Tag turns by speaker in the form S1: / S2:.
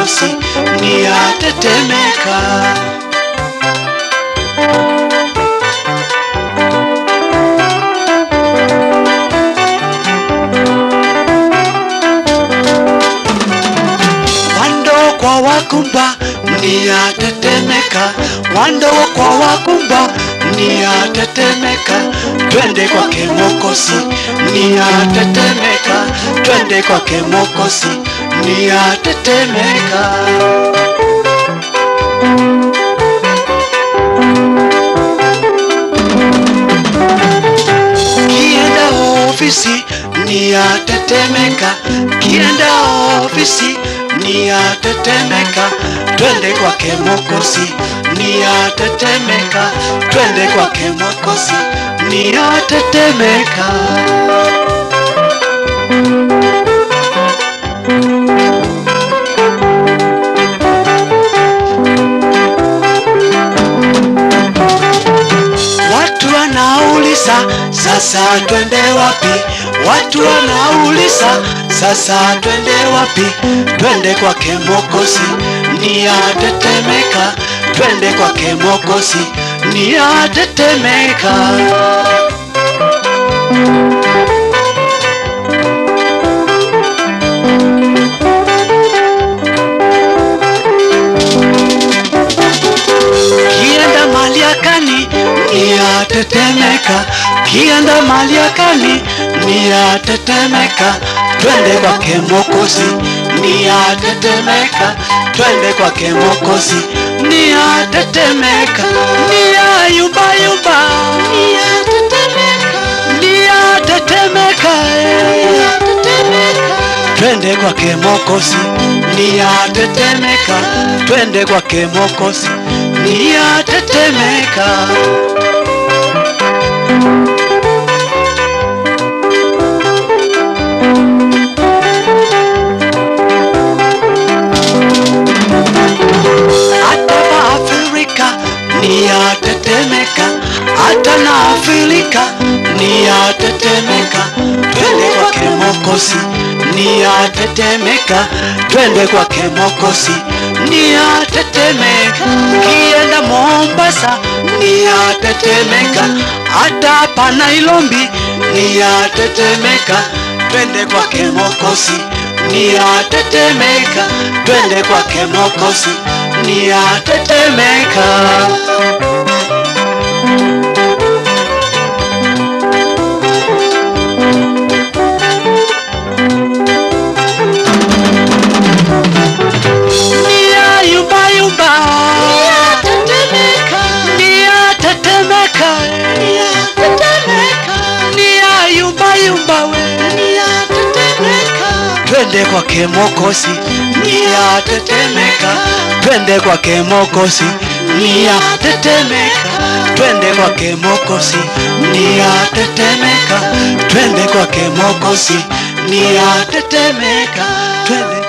S1: Mwokozi ni atetemeka. Wando kwa wakumba ni atetemeka, wando kwa wakumba ni atetemeka. Twende kwake Mwokozi ni atetemeka, twende kwake Mwokozi ni atetemeka. Kienda ofisi ni atetemeka, kienda ofisi ni atetemeka. Twende kwake Mwokozi ni atetemeka, twende kwake Mwokozi ni atetemeka. Watu wanauliza sasa twende wapi? Watu wanauliza sasa twende wapi? Twende kwake Mwokozi ni atetemeka, twende kwake Mwokozi ni atetemeka. Kienda maliakani ni atetemeka, kienda maliakani ni atetemeka. Twende kwake Mwokozi ni atetemeka, twende kwake Mwokozi ni atetemeka, ni ayumba yumba, ni atetemeka, ni atetemeka, eh. Twende kwake Mwokozi ni atetemeka, twende kwake Mwokozi ni atetemeka. Hata Afrika ni atetemeka, hata na Afrika ni atetemeka. Twende kwake Mwokozi ni atetemeka, twende kwake Mwokozi ni atetemeka. Kienda Mombasa ni atetemeka, hata hapa Nairobi ni atetemeka. Twende kwake Mwokozi ni atetemeka, twende kwake Mwokozi ni atetemeka. Ni ayumba yumba, ni atetemeka, ni atetemeka, ni atetemeka, ni ayumba yumba we, ni atetemeka. Twende kwake Mwokozi ni atetemeka, twende kwake Mwokozi ni atetemeka, twende kwake Mwokozi ni atetemeka, twende kwake Mwokozi ni atetemeka, twende